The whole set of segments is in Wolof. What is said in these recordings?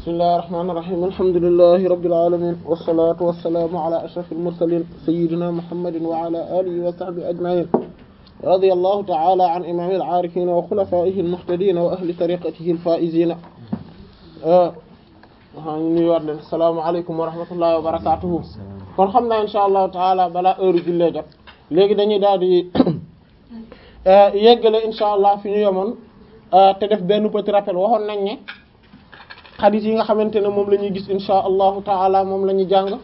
bismillahir rahmanir rahim alhamdulillahi rabbil alamin wassalatu wassalamu ala ashrafil mursalin sayyidina muhammadin wa ala alihi wa sahbihi ajma'in radiyallahu ta'ala an imamil arifin wa khulafaihi almuhtadin wa ahli tariqatihi alfaizin waa ñu nuy waat leen asalaamaaleykum wa rahmatullahi wa barakatuhu kon xam naa insha allahu taala balaa heure jullee jot léegi dañuy daal di yeggale insha allah fi ñu yemoon te def benn petit rappel waxoon nañ ne xadis yi nga xamante ne moom la ñuy gis insha allahu taala moom la ñuy jàng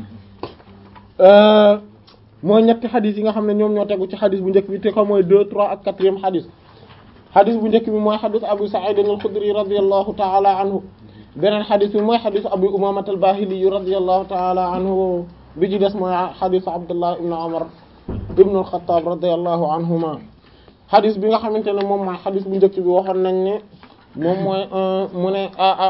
mooy ñetti xadis yi nga xam ne ñoom ñoo tegu ci xadis bu njëkk bi te ko mooy deux trois ak quatrième xadis xadis bu njëkk bi mooy xadis abu sa'id al-khudri radiyallahu taala anhu beneen xadis bi mooy xadis abu umamat al-bahili radiyallahu taala anhu bi ci des mooy xadis abdullah ibn umar ibn al-khattab radiyallahu anhuma xadis bi nga xamante ne moom mooy xadis bu njëkk bi waxoon nañ ne moom mooy mu ne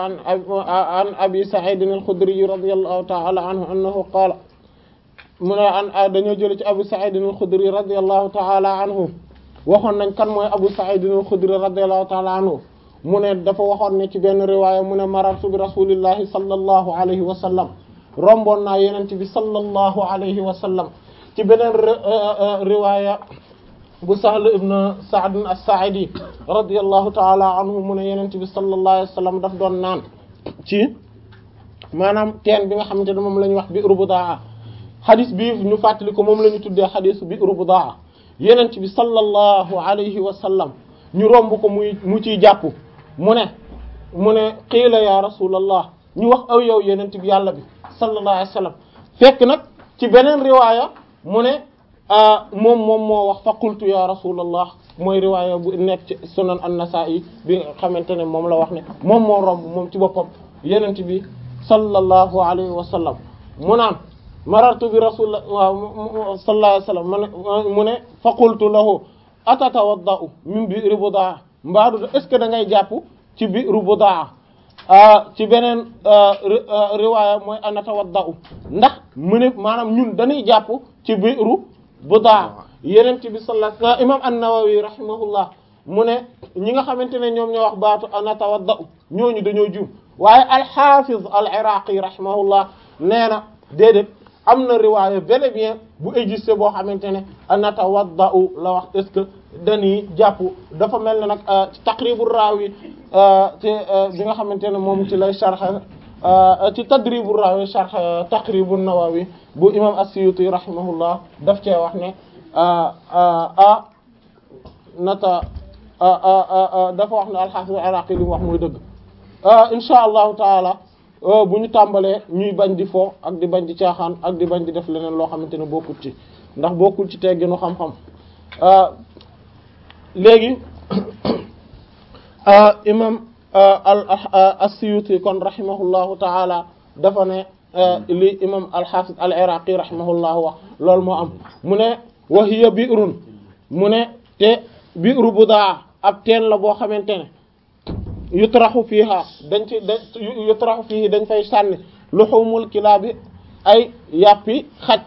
an abi sa'id al-khudri radiyallahu ta'ala anhu annahu qaala mu ne an dañoo jële ci abu sa'id al-khudri radiyallahu ta'ala anhu waxoon nañ kan mooy abu sa'id al-khudri radiyallahu ta'ala anhu mu ne dafa waxoon ne ci benn riwaaya mu ne marartu bi rasulillahi sallallahu alayhi wa sallam romboon naa yenent bi sallallahu alayhi wa sallam ci beneen riwaaya bu Sahl ibn Sa'd as-Sa'idi radiyallahu ta'ala anhu mu ne yenent bi sallallahu alayhi wa sallam daf doon naan ci maanaam teen bi nga xamante ne moom la ñuy wax bi'ru Budaa xadis bi ñu fàttali ko moom la ñu tuddee xadis bi'ru Budaa yenent bi sallallahu alayhi wa sallam ñu romb ko muy mu ciy jàpp mu ne mu ne qiila ya rasulallah ñu wax aw yow yenent bi yàlla bi sallallahu alayhi wa sallam fekk nag ci beneen riwaaya mu ne moom moom moo wax fa qultu ya rasulallah mooy riwaaya bu nekk ci sunan an-nasa'i bi nga xamante ne moom la wax ne moom moo romb moom ci boppam yenent bi sallallahu alayhi wa sallam mu naan marartu bi rasulillah waaw sallallahu alayhi wa sallam mu ne mu ne fa qultu lahu atatawadda'u min bi'ri budaa mbaadu est ce que da ngay jàpp ci bi'ru budaa ci beneen riwaaya mooy anatawadda'u ndax mu ne maanaam ñun dañuy jàpp ci bi'ru budaa yeneen ci bi sallallahu alayhi imam an-Nawawi rahimahullah mu ne ñi nga xamante ne ñoom ñoo wax baatu anatawadda'u ñooñu dañoo juum waaye al-Hafiz al-Iraqi rahimahullah nee na déedéet am na riwaaya bel et bien bu existé boo xamante ne anatawadda'u la wax est-ce que dañuy jàpp dafa mel ne nag ci Taqribur Rawi te bi nga xamante ne moom ci lay sharh ci Tadribur Rawi sharh Taqribun Nawawi bu imam as-Suyuti rahimahullah daf cee wax ne a nata dafa wax ne al-Hafiz al-Iraqi li mu wax mooy dëgg insha allahu taala bu ñu tàmbalee ñuy bañ di fo ak di bañ di caaxaan ak di bañ di def leneen loo xamante ne bokkul ci ndax bokkul ci tegginu xam-xam léegi imam as-Suyuti kon rahimahullahu taala dafa ne li imam al-Hafiz al-Iraqi rahimahullahu wax loolu moo am mu ne wa hiya bi'run mu ne te bi'ru Budaa ab teen la boo xamante ne yutraxu fiiha dañ ci da yutraxu fiihi dañ fay sànni luhumul kilaabi ay yàppi xaj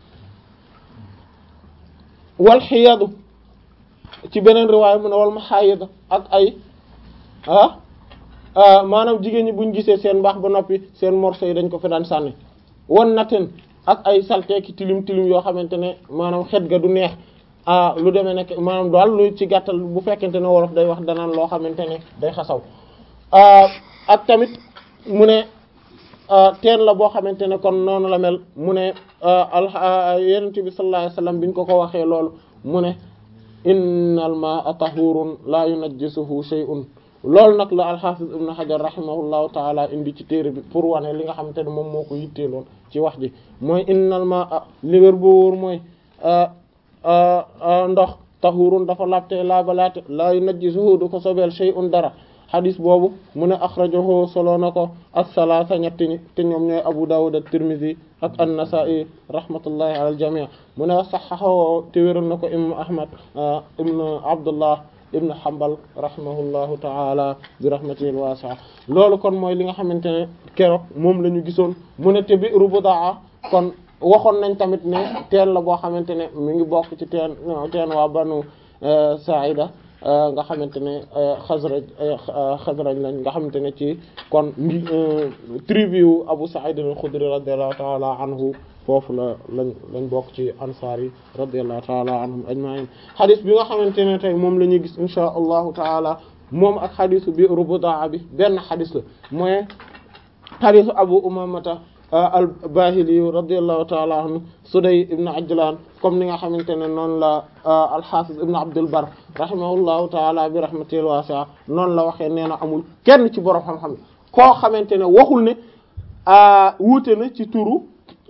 wal xiyadu ci beneen riwaaya mu ne wal maxaayida ak ay ah maanaam jigéen ñi buñ gisee seen mbaax ba noppi seen morceau yi dañ ko fi daan sànni wan naten ak ay salteeki tilim tilim yoo xamante ne maanaam xet ga du neex ah lu demee nekk maanaam daal lu ci gàttal bu fekkente ne wolof day wax danaan loo xamante ne day xasaw ak tamit mu ne teen la boo xamante ne kon noonu la mel mu ne al yonent bi sallallahu alayhi wasallam biñ ko ko waxee loolu mu ne innal ma'a tahurun la yunajjisuhu shay'un loolu nag la al-Hafiz ibn Hajar rahimahullahu taala indi ci téere bi pour wane li nga xamante ne moom moo ko yitteeloon ci wax ji mooy innal ma'a li wér boo wóor mooy ndox tahurun dafa labte laabalaate la yunajjisuhu du ko sobeel shay'un dara xadis boobu mu ne axrajahu solo na ko as-salaasa ñetti ñi te ñoom ñooy Abu Dawud at-Tirmidhi ak an-Nasa'i rahmatullahi ala al-jami' mu ne saxaxawo te wéral na ko imam Ahmad ibn Abdullah ibn Hanbal rahimahullahu ta'ala bi rahmatihi al-wasi'a loolu kon mooy li nga xamante ne keroog moom la ñu gisoon mu ne te bi'ru Budaa kon waxoon nañ tamit ne teen la boo xamante ne mi ngi bokk ci teen teen waa banu Sa'ida nga xamante ne xasraj xasraj lañ nga xamante ne ci kon ngi tribu Abu Sa'id al-Khudri radiyallahu ta'ala anhu foofu la lañ lañ bokk ci ansaar yi radiyallahu ta'ala anhum ajma'in xadis bi nga xamante ne tey moom la ñuy gis insha allahu taala moom ak xadisu bi rubudaa bi benn xadis la mooy xadisu Abu Umamata al-Bahili radiyallahu ta'ala anhu Suday ibn Ajlan comme ni nga xamante ne noonu la al-Hafiz ibn Abdul Barr rahimahullahu ta'ala bi rahmatil wasi'a noonu la waxee nee na amul kenn ci borom xam-xam koo xamante ne waxul ne wuute na ci turu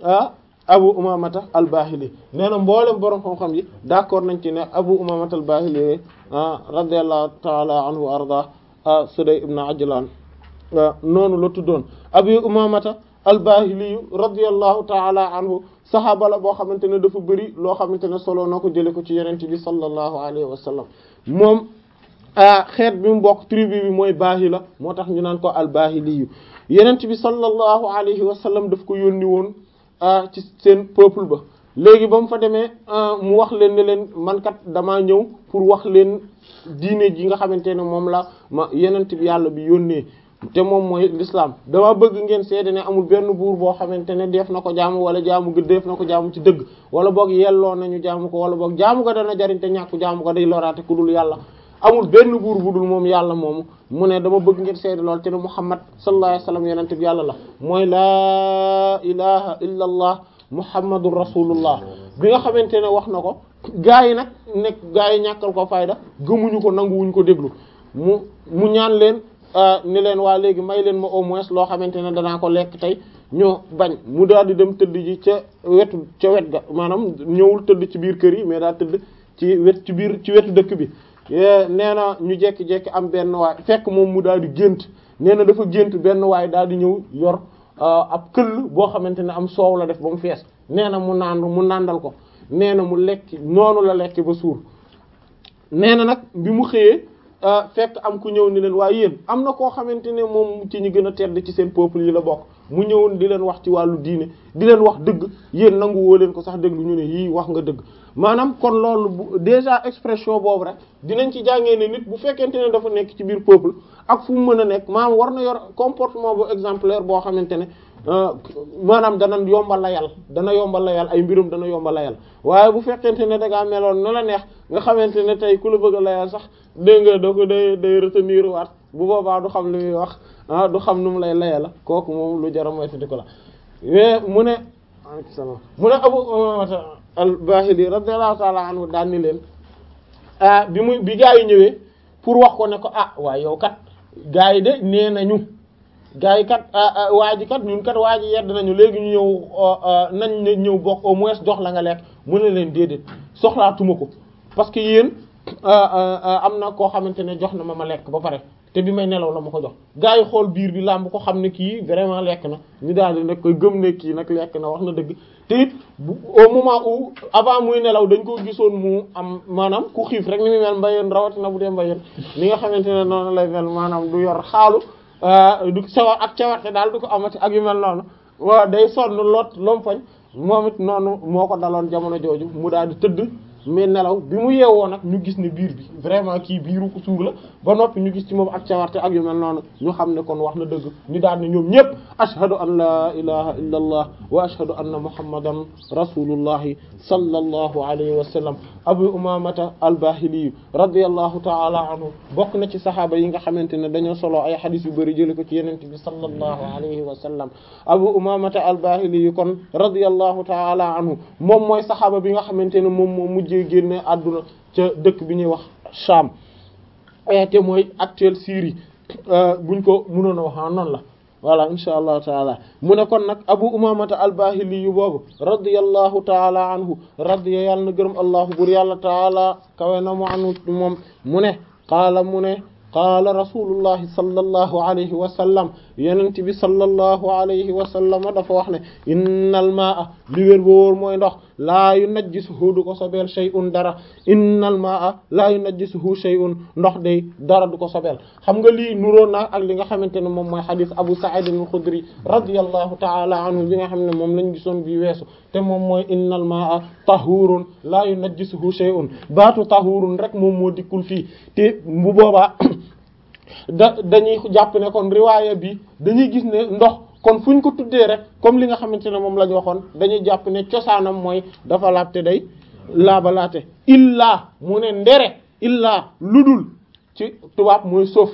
Abu Umamata al-Bahili nee na mboolem borom xam-xam yi d'accord nañ ci ne Abu Umamata al-Bahili radiyallahu ta'ala anhu wa arda Suday ibn Ajlan noonu la tuddoon Abu Umamata al-Bahili radiyallahu ta'ala anhu saxaaba la boo xamante ne dafa bëri loo xamante ne solo na ko jëlee ko ci yonent bi sallallahu alayhi wa sallam moom xeet bi mu bokk tribu bi mooy Bahila moo tax ñu naan ko al-Bahili yonent bi sallallahu alayhi wa sallam daf ko yónni woon ci seen peuple ba léegi ba mu fa demee mu wax leen ne leen man kat damaa ñëw pour wax leen diine ji nga xamante ne moom la ma yonent bi yàlla bi yónnee. te moom mooy l'islam dama bëgg ngeen seede ne amul benn buur boo xamante ne def na ko jaamu wala jaamu gi def na ko jaamu ci dëgg wala boog yelloo nañu jaamu ko wala boog jaamu ko dana jariñ te ñàkku jaamu ko day loraate ku dul yàlla amul benn buur bu dul moom yàlla moomu mu ne dama bëgg ngeen seede lool te ne Muhammad sallallahu alayhi wasallam yonent bi yàlla la mooy laa ilaha illa allah muhammadur rasulullah bi nga xamante ne wax na ko gaa yi nag nekk gaa yi ñàkkal ko fayda gëmuñu ko nanguwuñ ko déglu mu mu ñaan leen ni leen waa léegi may leen ma au moins loo xamante ne danaa ko lekk tey ñoo bañ mu daal di dem tëdd ji ca wetu ca wet ga maanaam ñëwul tëdd ci biir kër yi mais daa tëdd ci wet ci biir ci wetu dëkk bi nee na ñu jekki-jekki am benn waay fekk moom mu daal di gént nee na dafa gént benn waay daal di ñëw yor ab këll boo xamante ne am soow la def ba mu fees nee na mu naan mu nàndal ko nee na mu lekk noonu la lekk ba suur nee na nag bi mu xëyee fekk am ku ñëw ni leen waaye yéen am na koo xamante ne moom ci ñu gën a tedd ci seen peuple yi la bokk mu ñëwoon di leen wax ci wàllu diine di leen wax dëgg yéen nangu woo leen ko sax déglu ñu ne yii wax nga dëgg maanaam kon loolu bu déjà expression boobu rek dinañ ci jàngee ne nit bu fekkente ne dafa nekk ci biir peuple ak fu mu mën a nekk maanaam war na yor comportement bu exemplaire boo xamante ne maanaam dana yombal la yàlla dana yombal la yàlla ay mbirum dana yombal la yàlla waaye bu fekkente ne da ngaa meloon na la neex nga xamante ne tey ku la bëgg a layal sax dégg nga da ko day day retenir waat bu boobaa du xam li muy wax ah du xam nu mu lay layal la kooku moom lu jar a moytandi ko la mais mu ne mu ne Abu Umamata al-Bahili radiyallahu ta'ala anhu daan ni leen ah bi muy bi gaa yi ñëwee pour wax ko ne ko ah waaye yow kat gaa yi de nee nañu gaa yi kat waa ji kat ñun kat waa ji yedd nañu léegi ñu ñëw nañ ne ñëw bokk au moins jox la nga lekk mu ne leen déedéet soxlaatuma ko parce que yéen am na koo xamante ne jox na ma ma lekk ba pare te bi may nelaw la ma ko jox gaa yi xool biir bi làmb ko xam ne kii vraiment lekk na ñu daal di nag koy gëm ne kii nag lekk na wax na dëgg te it au moment où avant muy nelaw dañ ko gisoon mu am maanaam ku xiif rek ni muy mel mbayeen rawatina bu dee mbayeen li nga xamante ne noonu lay mel maanaam du yor xaalu du sawar ak cawarte daal du ko amati ak yu mel noonu waaw day sonn lot lompoñ moom it noonu moo ko daloon jamono jooju mu daal di tëdd mais nelaw bi mu yeewoo nag ñu gis ne biir bi vraiment kii biiru ko suur la ba noppi ñu gis ci moom ak cawarte ak yu mel noonu ñu xam ne kon wax na dëgg ñu daal ne ñoom ñëpp ashhadu an la ilaha illa allah wa ashhadu anna muhammadan rasulullahi sallallahu alayhi wa sallam abu umamata al-bahili radiyallahu ta'ala anhu bokk na ci saxaaba yi nga xamante ne dañoo solo ay xadis yu bari jële ko ci yenente bi sallallahu alayhi wa sallam abu umamata al-bahili kon radiyallahu ta'ala anhu moom mooy saxaaba bi nga xamante ne moom moo mujjee génne àdduna ca dëkk bi ñuy wax Sham te mooy actuelle Syrie buñ ko mënoon a wax noonu la voilà insha allahu taala mu ne kon nag abu umamata albahili yu boobu radiyallahu taala anhu radiya yàlla na gërëm allahu bur yàlla taala kawe na mu anu moom mu ne qaala mu ne qaala rasulullahi sallallahu alayhi wa sallam yenent bi sallallahu alayhi wa sallam dafa wax ne innal maa li wér ba wóor mooy ndox laa yunajjisuhu du ko sobeel shay'un dara innal maa laa yunajjisuhu shay'un ndox day dara du ko sobeel xam nga lii nuróo na ak li nga xamante ne moom mooy xadis Abu Sa'id al-Khudri radiyallahu ta'ala anhu bi nga xam ne moom lañ gisoon bi weesu te moom mooy innal maa tahurun laa yunajjisuhu shay'un baatu tahurun rek moom moo dikkul fii te bu boobaa da dañuy jàpp ne kon riwaaya bi dañuy gis ne ndox kon fu ñu ko tuddee rek comme li nga xamante ne moom la ñu waxoon dañuy jàpp ne cosaanam mooy dafa laabte day laabalaate illaa mu ne ndere illaa ludul ci tubaab mooy suuf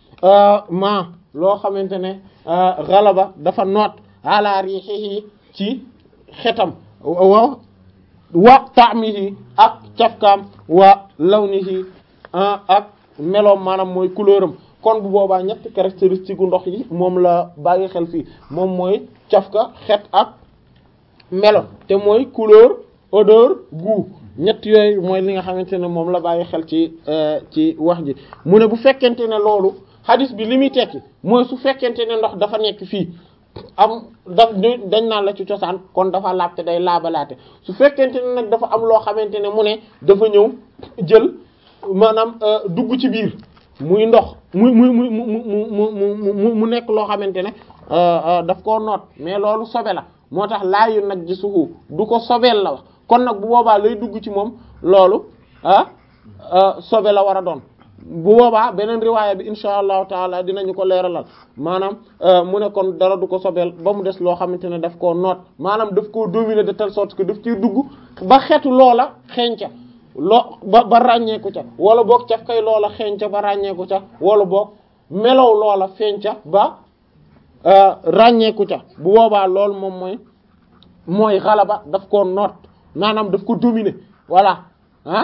ma loo xamante ne galaba dafa noot ala rihihi ci xetam wa wa ta'mihi ak cafkaam wa lawnihi ak meloom maanaam mooy couleur am kon bu boobaa ñetti caractéristique gu ndox yi moom la bàyyi xel fii moom mooy cafka xet ak melo te mooy couleur odeur goût ñett yooyu mooy li nga xamante ne moom la bàyyi xel ci ci wax ji mu ne bu fekkente ne loolu hadis bi li muy tekki mooy su fekkente ne ndox dafa nekk fii am daf dañ naan la ci cosaan kon dafa laabte day laabalaate su fekkente ne nag dafa am loo xamante ne mu ne dafa ñëw jël maanaam dugg ci biir muy ndox muy muy muy mu mu mu mu mu nekk loo xamante ne daf koo noot mais loolu sobe la moo tax laayu nag ji suhu du ko sobeel la wax kon nag bu boobaa lay dugg ci moom loolu ah sobe la war a doon bu boobaa beneen riwaaya bi insha allahu taala dinañu ko leeralal maanaam mu ne kon dara du ko sobeel ba mu des loo xamante ne daf koo noot maanaam daf koo dominer de telle sorte que daf ciy dugg ba xeetu loola xeeñca loo ba ba ràññeeku ca wala boog caf kay loola xeeñca ba ràññeeku ca wala boog melow loola feeñca ba ràññeeku ca bu boobaa loolu moom mooy mooy xalaba daf koo noot maanaam daf ko dominer voilà ah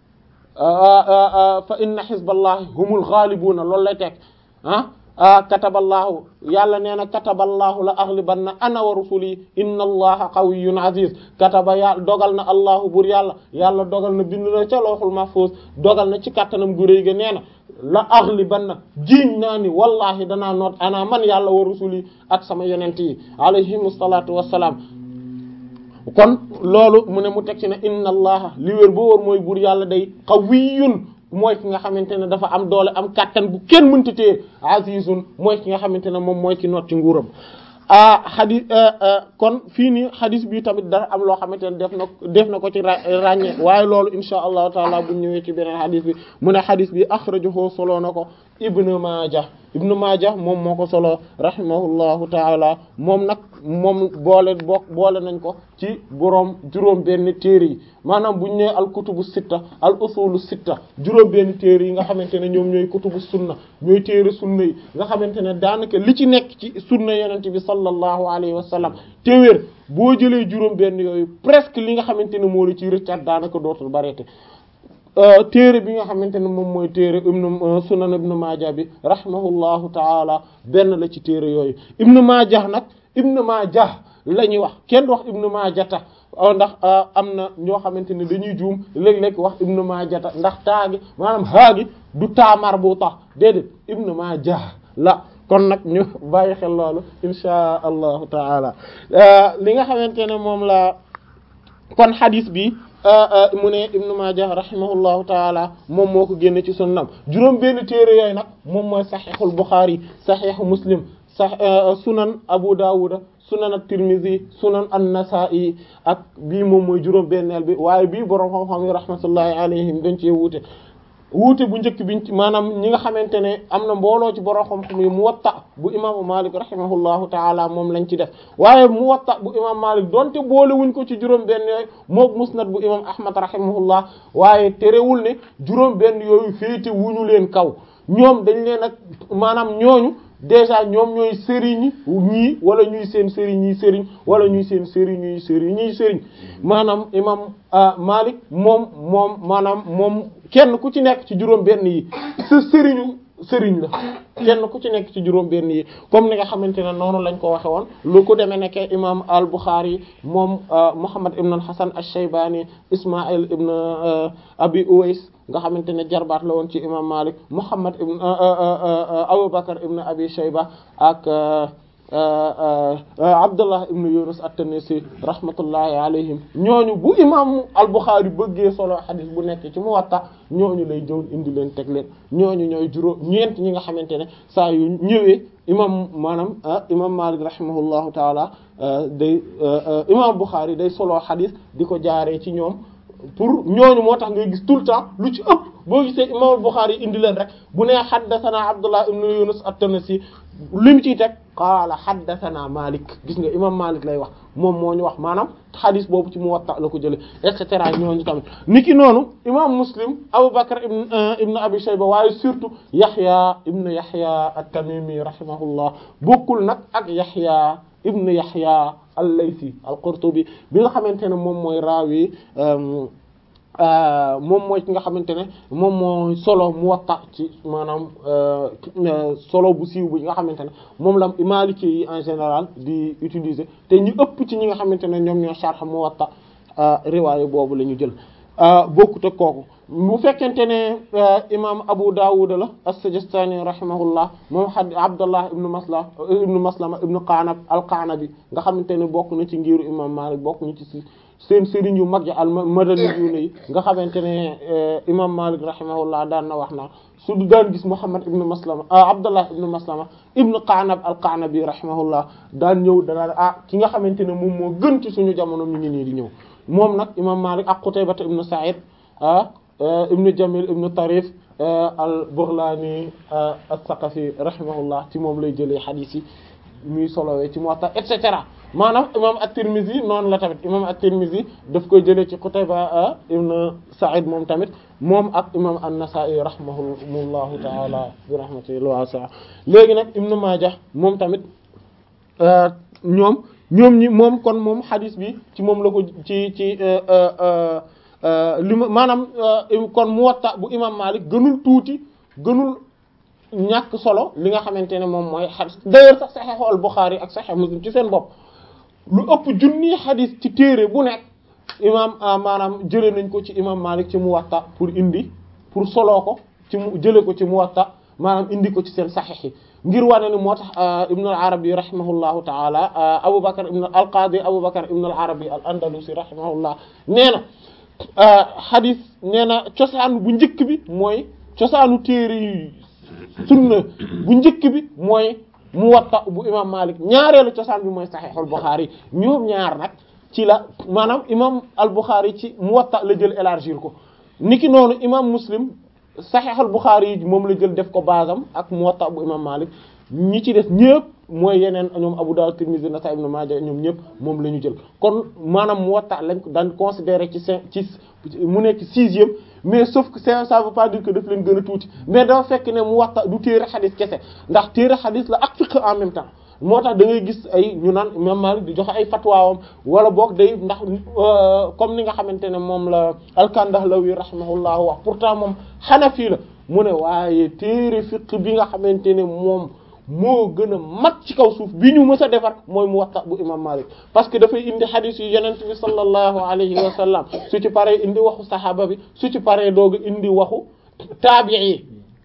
fa inna xizballahi humul ghalibuna loolu lay teg ah kataballahu yàlla nee na kataballahu la aghlibanna ana wa rusuli inna allaha qawiyyun aziz kataba yàlla dogal na allahu bur yàlla yàlla dogal na bind na ca lawhul mahfuz dogal na ci kattanam gu réy ga nee na la aghlibanna jiiñ naa ni wallahi danaa noot ana man yàlla wa rusuli ak sama yonent yi alayhimu salaatu wassalaam kon loolu mu ne mu teg ci ne inna allaha li wér boo wóor mooy buur yàlla day qawiyyun mooy ki nga xamante ne dafa am doole am kàttan bu kenn mënta téye azizun mooy ki nga xamante ne moom mooy ki noot ci nguuram ah xadis kon fii nii xadis bi tamit dara am loo xamante ne def na def na ko ci ràññee waaye loolu insha allahu taala bu ñëwee ci beneen xadis bi mu ne xadis bi axrajahu solo na ko ibnu maaja ibnu maaja moom moo ko solo rahimahullahu taala moom nag moom boole bokk boole nañ ko ci boroom juróom benn téere yi maanaam bu ñu nee al kutubu sitta al usulu sitta juróom benn téere yi nga xamante ne ñoom ñooy kutubu sunna ñooy téere sunna yi nga xamante ne daanaka li ci nekk ci sunna yonent bi sallallahu alayhi wa sallam téwéer boo jëlee juróom benn yooyu presque li nga xamante ne moo la ciy rëccaat daanaka dootul bareete téere bi nga xamante ne moom mooy téere ibnu sunan ibnu maaja bi rahimahullahu taala benn la ci téere yooyu ibnu maaja nag ibnu maaja la ñuy wax kenn du wax ibnu maajata ndax am na ñoo xamante ne dañuy juum léeg-léeg wax ibnu maajata ndax taagi maanaam haagi du taamar bu tax déedéet ibnu maaja la kon nag ñu bàyyi xel loolu insha allahu taala li nga xamante ne moom la kon hadis bi mu ne ibnu Maaja rahimahullahu taala moom moo ko génne ci sunnam juróom benn téere yooyu nag moom mooy saxiixul Buxaari saxiixu Muslim sax sunan Abu Dawuda sunan at-Tirmidhi sunan an-Nasa'i ak bii moom mooy juróom benneel bi waaye bii boroom xam-xam yi rahmatullahi alayhim dañ cee wuute wuute bu njëkk biñ ci maanaam ñi nga xamante ne am na mbooloo ci borom xam-xam yi Muwatta bu imaamu Malik rahimahullahu taala moom lañ ci def waaye Muwatta bu imam Malik donte boole wuñ ko ci juróom benn yooyu mook Musnad bu imam Ahmad rahimahullah waaye terewul ne juróom benn yooyu féete wuñu leen kaw ñoom dañ leen ak maanaam ñooñu déjà ñoom ñooy sëriñ ñii wala ñuy seen sëriñ ñii sëriñ wala ñuy seen sëriñ ñuy sëriñ ñuy sëriñ maanaam imam Malik moom moom maanaam moom kenn ku ci nekk ci juróom benn yi sa sëriñu sëriñ la kenn ku ci nekk ci juróom benn yi comme ni nga xamante ne noonu lañ ko waxe woon lu ko demee nekke imam al Bukhari moom Muhammad ibn al Hasan ash-Shaybani Ismail ibn Abi Uwais nga xamante ne jarbaat la woon ci imam Malik Muhammad ibn Abu Bakr ibn Abi Shayba ak Abdullah ibn Yunus at-Tanisi rahmatullahi alayhim ñooñu bu imam al-Bukhari bëggee solo xadis bu nekk ci Muwatta ñooñu lay jëw indi leen teg leen ñooñu ñooy juróom ñeent ñi nga xamante ne saa yu ñëwee imam maanaam imam Malik rahimahullahu taala day imam Bukhari day solo xadis di ko jaaree ci ñoom pour ñooñu moo tax ngay gis tout le temps lu ci ëpp boo gisee imam Bukhari indi leen rek bu nee haddathana Abdullah ibn Yunus at-Tanisi li mu ciy teg qaala haddathana Malik gis nga imam Malik lay wax moom moo ñu wax maanaam xadis boobu ci Muwatta la ko jëlee et cetera ñooñu tamit niki noonu imam Muslim Abu Bakr ibn ibn Abi Shayba waaye surtout Yahya ibn Yahya at-Tamimi rahimahullah bokkul nag ak Yahya ibn Yahya al-Laythi al-Qurtubi bi nga xamante ne moom mooy raawi moom mooy ki nga xamante ne moom mooy solo Muwatta ci maanaam solo bu siiw bi nga xamante ne moom la Maliki yi en général di utiliser te ñu ëpp ci ñi nga xamante ne ñoom ñoo sharh Muwatta riwaaye boobu la ñu jël bokkut ak kooku bu fekkente ne imam Abu Dawud la as-Sijistani rahimahullah moom had Abdullah ibn Masla ibn Maslama ibn Qanab al-Qanabi nga xamante ne bokk na ci ngiru imam Malik bokk na ci si seen sëriñ yu mag yi al madani yu ne yi nga xamante ne imam Malik rahimahullah daan na wax naa su daan gis Muhammad ibn Maslama Abdullah ibn Maslama ibn Qanab al-Qanabi rahimahullah daan ñëw danaa ah ki nga xamante ne moom moo gën ci suñu jamono mi ngi nii di ñëw moom nag imam Malik ak Qutayba ibn Sa'id ah ibn Jamil ibn Tarif al-Baghlani as-Saqafi rahimahullah ci moom lay jëlee xadiis yi muy solowee ci Muwatta et cetera maanaam imam at-Tirmidhi noonu la tamit imam at-Tirmidhi daf koy jëlee ci Qutayba ibn Sa'id moom tamit moom ak imam an-Nasa'i rahimahullahu ta'ala bi rahmatihi wasi'a léegi nag Ibn Majah moom tamit ñoom ñoom ñi moom kon moom xadis bi ci moom la ko ci ci li ma maanaam kon Muwatta bu imam Malik gënul tuuti gënul ñàkk solo li nga xamante ne moom mooy xadis d'ailleurs sax Sahih al-Bukhari ak Sahih Muslim ci seen bopp lu ëpp junni xadis ci téere bu nekk imam maanaam jëlee nañ ko ci imam Malik ci Muwatta pour indi pour soloo ko ci mu jëlee ko ci Muwatta maanaam indi ko ci seen Sahih yi ngir wane ni moo tax Ibn al-Arabi rahimahullahu ta'ala Abu Bakr ibn al-Qadi Abu Bakr ibn al-Arabi al-Andalusi rahimahullah nee na xadis nee na cosaan bu njëkk bi mooy cosaanu téere yi sunna bu njëkk bi mooy Muwatta bu imam Malik ñaareelu cosaan bi mooy Sahihul Bukhari ñoom ñaar nag ci la maanaam imam al-Bukhari ci Muwatta la jël élargir ko niki noonu imam Muslim Sahihul Bukhari yi moom la jël def ko basam ak Muwatta bu imam Malik ñi ci des ñëpp mooy yeneen ñoom Abu Dawud Tirmidhi Nasa'i Ibn Majah ñoom ñëpp moom la ñu jël kon maanaam Muwatta lañ ko daan considérer ci cinq ci mu nekk sixième mais sauf que ça ça veut pas dire que daf leen gën a tuuti mais dafa fekk ne Muwatta du téere xadis kese ndax téere xadis la ak fiqh en même temps moo tax da ngay gis ay ñu naan Imam Malik di joxe ay fatwaawam wala boog day ndax comme ni nga xamante ne moom la al-Kandahlawi rahimahullahu wax pourtant moom Hanafi la mu ne waaye téere fiqh bi nga xamante ne moom moo gën a mat ci kaw suuf bi ñu mës a defar mooy Muwatta bu imam Malik parce que dafay indi hadith yu yenent bi sallallahu alayhi wa sallam su ci paree indi waxu saxaaba bi su ci paree doog a indi waxu taabi'i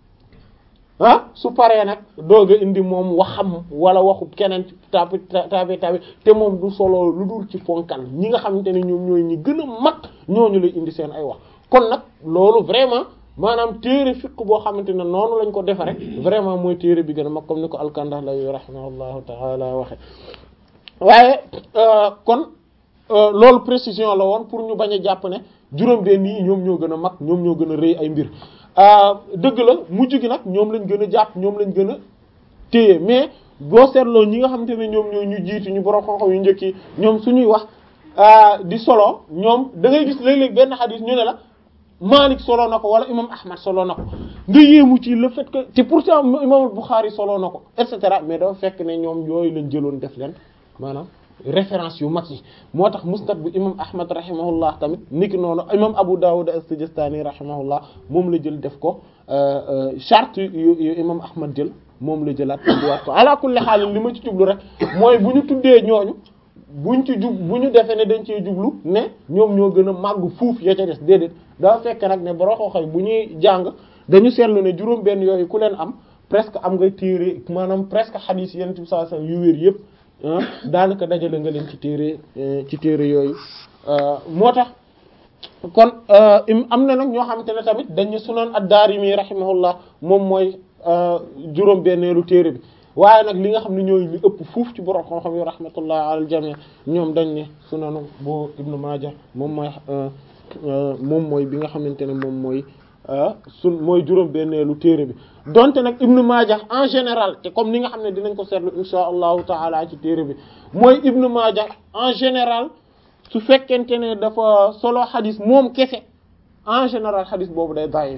ah su paree nag doog a indi moom waxam wala waxu keneen ci taabi taabi taabi te moom du solo lu dul ci ponkal ñi nga xamante ne ñoom ñooy ñi gën a mat ñooñu lay indi seen ay wax kon nag loolu vraiment maanaam téere fiq boo xamante ne noonu lañ ko defare vraiment mooy téere bi gën a mag comme ni ko al-Kandahlawi rahimahullahu ta'ala waxe waaye kon loolu précision la woon pour ñu bañ a jàpp ne juróom benn yi ñoom ñoo gën a mag ñoom ñoo gën a rëy ay mbir dëgg la mujj gi nag ñoom lañ gën a jàpp ñoom lañ gën a téye mais boo seetloo ñi nga xamante ne ñoom ñoo ñu jiitu ñu borom xam-xam yu njëkk yi ñoom suñuy wax di solo ñoom da ngay gis léeg-léeg benn xadis ñu ne la Malik solo na ko wala imam Ahmad solo na ko nga yéemu ci le fait que te pourtant imam Bukhari solo na ko et cetera mais dafa fekk ne ñoom yooyu lañ jëloon def leen maanaam référence yu mag yi moo tax musnad bu imam ahmad rahimahullah tamit niki noonu imam abu dawud as-sijistani rahimahullah moom la jël def ko charte yu yu imam ahmad jël moom la jëlaat indiwaat ko ala kulli xaal li ma ci jublu rek mooy bu ñu tuddee ñooñu buñ ci jub bu ñu defee ne dañ cee jublu ne ñoom ñoo gën a màgg fuuf ya ca des déedéet daa fekk nag ne boroo xooxoy bu ñuy jàng dañu seetlu ne juróom benn yooyu ku leen am presque am nga téere maanaam presque xadiis yenn bi sallallahu alayhi wasallam yu wér yëpp daanaka dajale nga leen ci téere ci téere yooyu moo tax kon am na nag ñoo xamante ne tamit dañu sunan ad-Daarimi rahimahullah moom mooy juróom benneelu téere bi waaye nag li nga xam ne ñooy li ëpp fuuf ci borom xam-xam yi rahmatullah alal jami ñoom dañ ne sunanu bu Ibnu Maaja moom mooy moom mooy bi nga xamante ne moom mooy sun mooy juróom benneelu téere bi donte nag Ibnu Maaja en général te comme ni nga xam ne dinañ ko seetlu insha allahu taala ci téere bi mooy Ibnu Maaja en général su fekkente ne dafa solo xadis moom kese en général xadis boobu day daif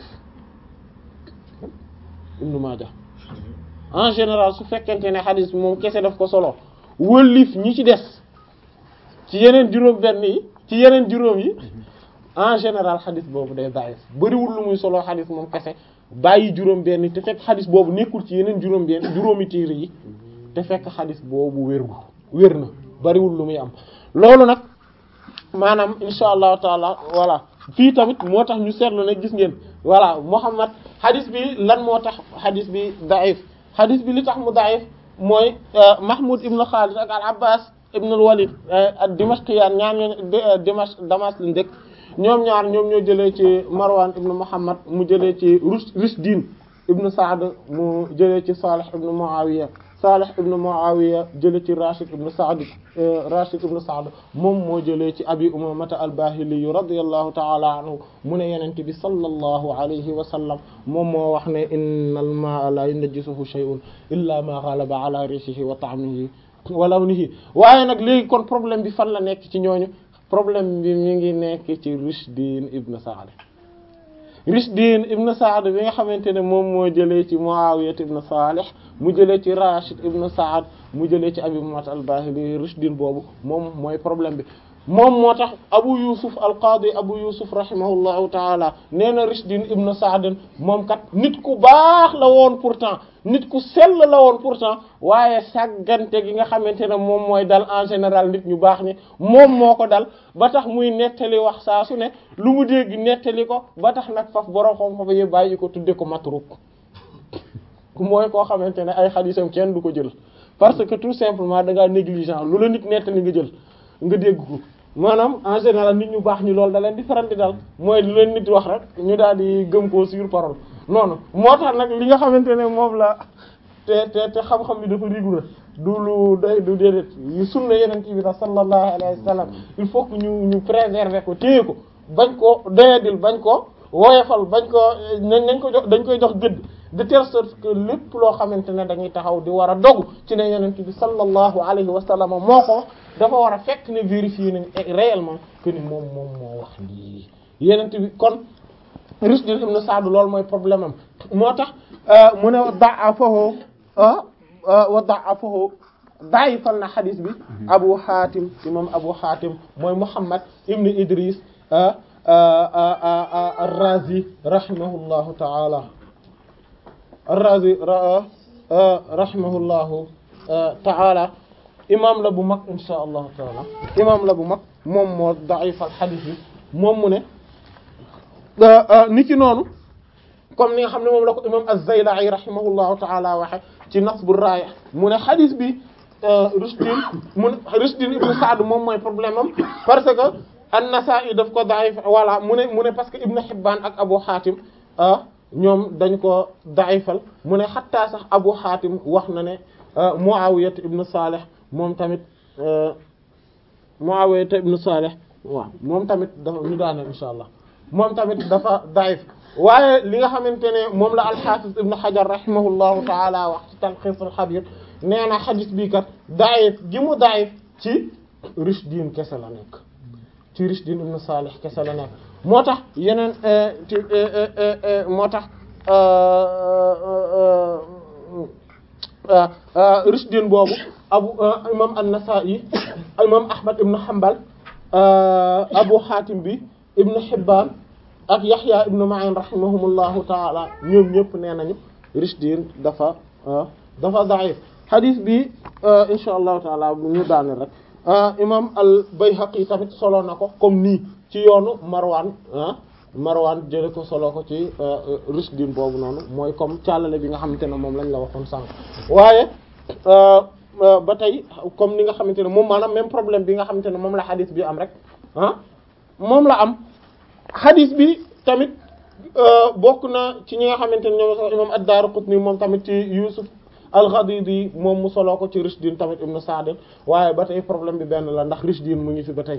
Ibnu Maaja en général su fekkente ne xadis bi moom kese daf ko solo wëllif ñi ci des ci yeneen juróom benn yi ci yeneen juróom yi en général xadis boobu day daif bariwul lu muy solo xadis moom kese bàyyi juróom benn te fekk xadis boobu nekkul ci yeneen juróom benn juróomi téere yi te fekk xadis boobu wérgu wér na bariwul lu muy am loolu nag maanaam insha allahu taala voilà fii tamit moo tax ñu seetlu ne gis ngeen voilà Muhammad xadis bi lan moo tax xadis bi daif xadis bi li tax mu daif mooy Mahmoud ibn Khalid ak al Abbas ibn al Walid ak Dimashqiyan ñaar ñoo Dimash Damas lañ dëkk ñoom ñaar ñoom ñoo jëlee ci Marwan ibn Muhammad mu jëlee ci Rishdin ibn Sa'd mu jëlee ci Salih ibn Muawiya Salih ibn Muawiya jëlee ci Rashid ibn Sa'd Rashid ibn Sa'd moom moo jëlee ci Abi Umamata al-Bahili radiyallahu ta'ala anhu mu ne Yonent bi sallallahu alayhi wa sallam moom moo wax ne innal maa'a la yunajjisuhu shay'un illa ma ghalaba ala riihihi wa ta'mihi wa lawnihi waaye nag léegi kon problème bi fan la nekk ci ñooñu problème bi mi ngi nekk ci Rishdin ibn Sa'd Rishdin ibn Sa'd bi nga xamante ne moom moo jëlee ci Muawiya ibn Salih mu jëlee ci Rashid ibn Sa'd mu jëlee ci Abi Umayya al-Bahili Rishdin boobu moom mooy problème bi moom moo tax Abu Yusuf al-Qadi Abu Yusuf rahimahullahu ta'ala nee na Rishdin ibn Sa'd moom kat nit ku baax la woon pourtant nit ku sell la woon pourtant waaye sàggante gi nga xamante ne moom mooy dal en général nit ñu baax ni moom moo ko dal ba tax muy nettali wax saa su ne lu mu dégg nettali ko ba tax nag faf borom xam-xam yi bàyyi ko tudde ko matruk mooy koo xamante ne ay xadiisam kenn du ko jël parce que tout simplement da ngaa négligent lu la nit nettali nga jël nga dégg ko maanaam en général nit ñu baax ñi loolu da leen di faral di dal mooy lu leen nit wax rek ñu daal di gëm koo sur parole noonu moo tax nag li nga xamante ne moom la te te te xam-xam bi dafa rigoureux du lu day du déedéet yu sunna yeneen ci bi la sallallahu alayhi wa sallam il faut que ñu ñu préserver ko téye ko bañ ko doyadil bañ ko woyofal bañ ko nañ ko jox dañ koy jox gëdd de telle sorte que lépp loo xamante ne dañuy taxaw di war a dogu ci ne yeneen bi sallallahu alayhi wa sallam moo ko dafa war a fekk ne vérifier nañ réellement que ni moom moom moo wax lii yeneen bi kon Rishdin ibn Sa'd loolu mooy problème am moo tax mu ne da'afahu wa da'afahu da'ifal na xadis bi Abu Hatim imam Abu Hatim mooy Muhammad ibn Idris ar-Razi rahimahullahu ta'ala ar-Razi rahimahullahu ta'ala imam la bu mag insha allahu taala imam la bu mag moom moo da'ifal xadis bi moom mu ne niki noonu comme ni nga xam ne moom la ko imam az-Zayla'i rahimahullahu ta'ala waxe ci Nasbu Raaya mu ne xadis bi Rishdin mu ne Rishdin ibn Sa'd moom mooy problème am parce que an-Nasa'i daf ko da'if voilà mu ne mu ne parce que Ibn Hibban ak Abu Hatim ñoom dañ ko da'ifal mu ne xattaa sax Abu Hatim wax na ne Muawiya ibn Salih moom tamit Muawiya ibn Salih waaw moom tamit dafa ñu daane insha allah moom tamit dafa daif waaye li nga xamante ne moom la al-Hafiz ibn Hajar rahimahullahu ta'ala wax ci Talkhis al-Habir nee na xadis bii kat daif gi mu daif ci Rishdin kese la nekk ci Rishdin ibn Salih kese la nekk moo tax yeneen ci moo tax Rishdin boobu abu imam an-Nasa'i imam Ahmad ibn Hanbal Abu Hatim bi ibn Hibban ak Yahya ibn Ma'in rahimahumullahu ta'ala ñoom ñëpp nee nañu Rishdin dafa dafa da'if hadith bi insha allahu taala bu ñu daane rek imam al-Bayhaqi tamit solo na ko comme nii ci yoonu Marwan Marwan jële ko solo ko ci Rishdin boobu noonu mooy comme càllale bi nga xamante ne moom lañ la waxoon sànq waaye ba tey comme ni nga xamante ne moom maanaam même problème bi nga xamante ne moom la xadis bi am rek ah moom la am xadis bi tamit bokk na ci ñi nga xamante ne ñoom sax imam ad-Daraqutni moom tamit ci Yusuf al-Ghadidi moom mu soloo ko ci Rishdin tamit ibn Sa'd waaye ba tey problème bi benn la ndax Rishdin mu ngi fi ba tey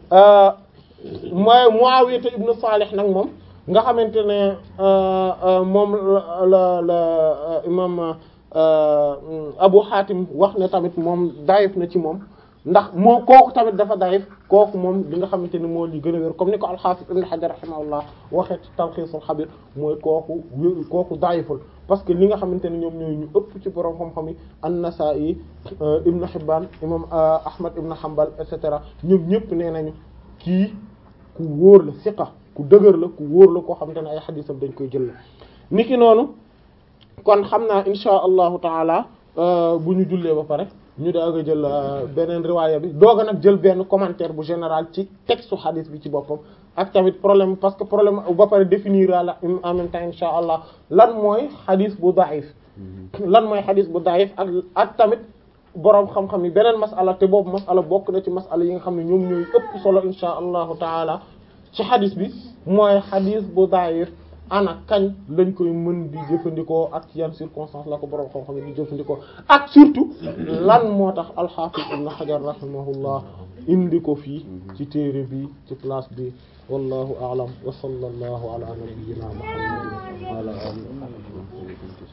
mooy Muawiya ibn Salih nag moom nga xamante ne moom la la imam Abu Hatim wax ne tamit moom dayif na ci moom ndax moo kooku tamit dafa dayif kooku moom li nga xamante ne moo li gën a wér comme ni ko al-Hafiz Ibn Hajar rahimahullah waxee ci Talkhisul Khabir mooy kooku wér kooku dayiful parce que li nga xamante ne ñoom ñooy ñu ëpp ci borom xam-xam yi an-Nasa'i Ibn Hibban imam Ahmad Ibn Hanbal et cetera ñoom ñëpp nee nañu kii ku wóor la siqa ku dëgër la ku wóor la koo xamante ne ay xadiisam dañ koy jël la niki noonu kon xam naa insha allahu taala bu ñu jullee ba pare ñu daag a jël beneen riwaaya bi doog a nag jël benn commentaire bu général ci texte xadiis bi ci boppam ak tamit problème parce que problème ba pare définir la en même temps insha allah lan mooy xadiis bu daif lan mooy xadiis bu daif ak ak tamit boroom xam-xam yi beneen masala te boobu masala bokk na ci masala yi nga xam ne ñoom ñooy ëpp solo insha allahu taala ci xadis bi mooy xadis bu daayir ana kañ lañ koy mën di jëfandikoo ak ci yan circonstance la ko boroom xam-xam yi di jëfandikoo ak surtout lan moo tax alxaafis ibn xajar rahimahullah indi ko fii ci téere bi ci place bi wallahu a'lam wa sallallahu ala nabiyyina muhammad